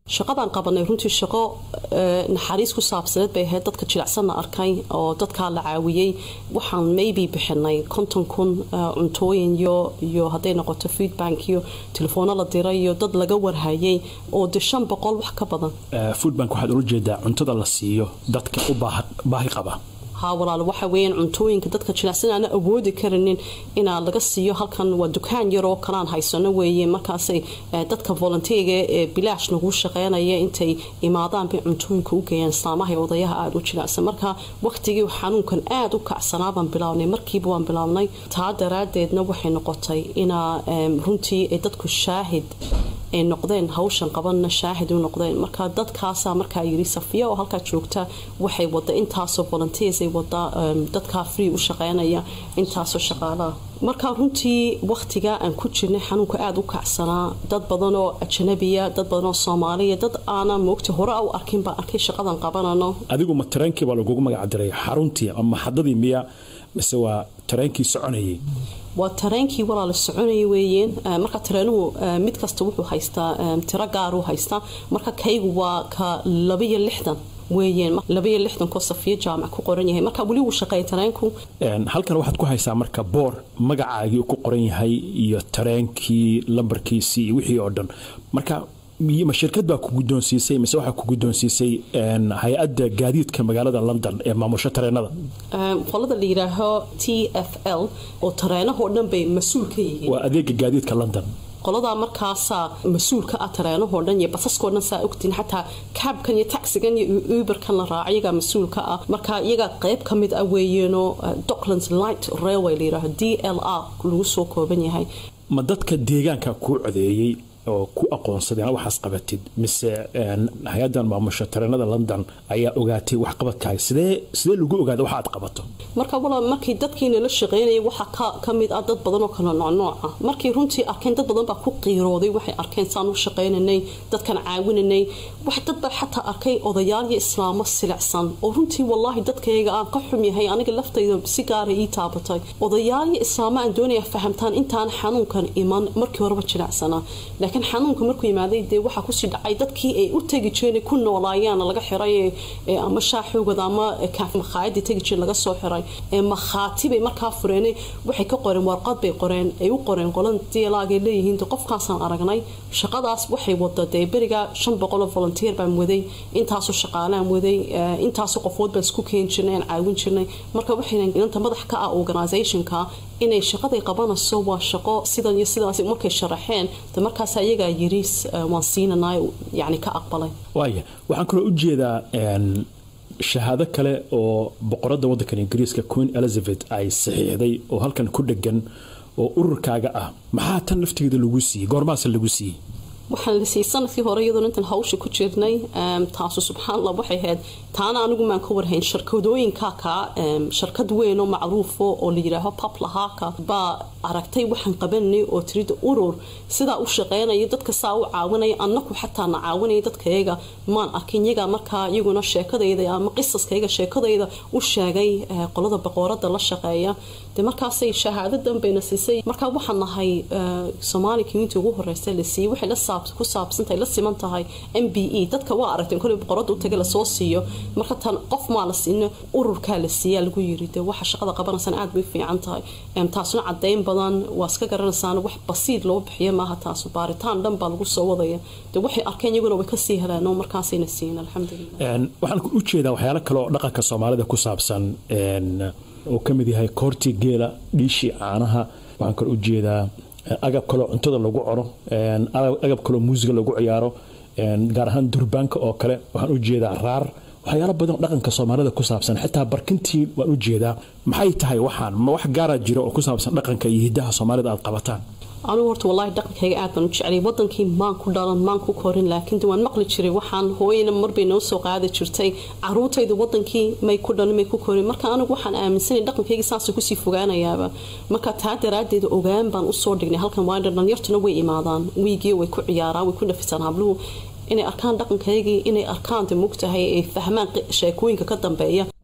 shaqadaan qabanay runtii shaqo naxariis ku saabsaneed bay ahayd dadka jilicsanna arkay oo dadkaa la caawiyey waxaan maybe bixinay konton kun cuntooyin iyo iyo hadday noqoto feedbank iyo telefoona la diray iyo dad laga warhayay oo de shan boqol wax ka badan foodbank waxaad ula jeedaa cuntada la siiyo dadka u baahi qaba haa walaal waxa weeyaan cuntooyinka dadka jilicsan aana awoodi karinin inaa laga siiyo halkan waa dukaan yaroo kalaan haysano weeye markaasay dadka volunteerga ee bilaash nagu shaqeynaya intay imaadaan bay cuntooyinka u geeyaan islaamaha ee odayaha aada u jilicsan marka waqtigii xanuunkan aada u kacsanaa baan bilaabnay markiiba waan bilaabnay taa daraadeedna waxay noqotay inaa runtii ay dadku shaahid ay noqdeen hawshan qabanna shaahid u noqdeen marka dadkaasaa markaa yiri safiya oo halkaa joogta waxay wada intaasoo volunteers ay wada dadkaa free u shaqeynaya intaasoo shaqaalaha marka runtii waqtiga aan ku jirnay xanuunka aada u kacsanaa dad badan oo ajanabiya dad badan oo soomaaliya dad aanan moogta hore u arkin baan arkay shaqadan qabanano adigu ma tareenkii baa lagugu magac diray xaruntii ama maxadadii miya mise waa tareenkii soconayay waa tareenkii walaala soconaya weeyeen marka tareenuhu mid kasta wuxuu haystaa tiro gaaruu haystaa marka kaygu waa ka labaiyo lixdan weeyeen labaiyo lixdankoo safiyo jaamac ku qoran yahay marka weli wuu shaqeeya tareenku halkan waxaad ku haysaa marka boor magacaagii ku qoran yahay iyo tareenkii lambarkiisii iyo wixii oo dhan marka ma shirkad baa ku guddoonsiisay mise waxaa ku guddoonsiisay hay-adda gaadiidka magaalada london ee maamusho tareenada qolada la yidhaaho t f l oo tareenahoo dhan bay mas-uul ka yihiin waa adeega gaadiidka london qoladaa markaasaa mas-uulka ah tareenahoo dhan iyo basaskoo dhan saa ogtiin xataa kaabkan iyo taxigan iyo uberkan la raaca iyagaa mas-uulka ah marka iyagaa qayb ka mid ah weeyeenoo docklands light railway la yidhaaho d l r lagu soo kooban yahay ma dadka deegaanka kuu codeeyey oo ku aqoonsadeen waxaas qabatid mise hay-adan maamusha tareenada london ayaa ogaatay waxqabadkaaga sidee sidee lagu ogaada waxa aad qabato marka wala markii dadkiina la shaqeynayay waxaa ka mid ah dad badan oo kala noocnooc ah markay runtii arkeen dad badan baa ku qiirooday waxay arkeen saan u shaqeynanay dadkan caawinanay wax dad baa xataa arkay odayaal iyo islaamo silicsan oo runtii wallaahi dadkayga aan ka xum yahay aniga laftayda si gaara ii taabatay odayaal iyo islaamo aan doonaya fahamtaan intaan xanuunkan iman markii horeba jilicsanaa laakiin xanuunka markuu yimaaday dee waxaa kusii dhacay dadkii ay u tegi jireen ku noolaayeen laga xiray ama shaaxoogada ama makhaayadii tegi jireen laga soo xiray makhaati bay markaa fureen waxay ka qoreen warqad bay qoreen ay u qoreen qolan dialaagay leeyihiin qofkaasaan aragnay shaqadaas waxay wada dee beriga shan boqoloo volunteer baan waday intaasoo shaqaalaan waday intaasoo qofood baan isku keeni jirnay aan caawin jirnay marka waxayna inanta madax ka ah organizationka inay shaqaday qabanayso waa shaqo sidan iyo sidaas markay sharaxeen de markaas ayagaa yiri waan siinanay yani ka aqbalay waaya waxaan kaloo u jeedaa shahaado kale oo boqoradda waddankan ingiriiska queen elizabeth ay saxiixday oo halkan ku dhegan oo ururkaaga ah maxaa tan laftigeeda lagu siiyey goormaase lagu siiyey waxaan la siiyey sanadkii hore iyadoon intaan hawsha ku jirnay taasu subxaanallah waxay ahayd taana anigu maan ka warhayn shirkadooyinka ka shirkad weyn oo macruufo oo la yidhaaho paplahaaka baa aragtay waxaan qabanay oo tirida urur sidaa u shaqeynaya dadka saa u caawinaya annaku xataa na caawinaya dadkayaga maan arkin iyagaa markaa iyaguna sheekadayda ama qisaskayga sheekadayda u sheegay qolada boqorada la shaqeeya de markaasay shahaadadan bayna siisay markaa waxaan nahay soomaali community ugu horeysa la siiyey waxay la ku saabsantahay la siman tahay m b e dadka waa aragteen kolay boqorada u taga lasoo siiyo marka tan qof maa la siino ururkaa la siiyaa lagu yiri de waxa shaqada qabanaysaan aad bay fiican tahay taasuna cadeyn badan waa iska garanaysaan wax basiid loo bixiya maaha taasu baaritaan dhan baa lagu soo wadaya de waxay arkeen iyaguna way kasii heleen oo markaasayna siin alxamdulilah waxaan u jeedaa waxyaalo kale oo dhaqanka soomaalida ku saabsan oo ka mid yahay koortii geela dhiishii caanaha waxaan kale u jeedaa agab kaloo cuntada lagu cuno agab kaloo muusiga lagu ciyaaro gaar ahaan durbaanka oo kale waxaan u jeedaa raar waxyaalo badan dhaqanka soomaalida ku saabsan xitaa barkintii waan u jeedaa maxay tahay waxaan ma wax gaara jira oo ku saabsan dhaqanka iyo hidaha soomaalida aad qabataan anugu horta wallaahi dhaqankayga aad baan u jeclay wadankii maan ku dhalan maan ku korin laakiin waan maqli jiray waxaan hooyana marbay noo soo qaadi jirtay caruurtayda wadankii may ku dhalin may ku korin marka anigu waxaan aaminsanay dhaqankayga saasuu kusii fogaanayaaba marka taa daraadeed ogaan baan usoo dhignay halkan waa dhalinyartuna way imaadaan wiigii way ku ciyaaraan way ku dhafisaan habluhu inay arkaan dhaqankaygii inay arkaan de mugtahay ay fahmaan sheekooyinka ka dambeeya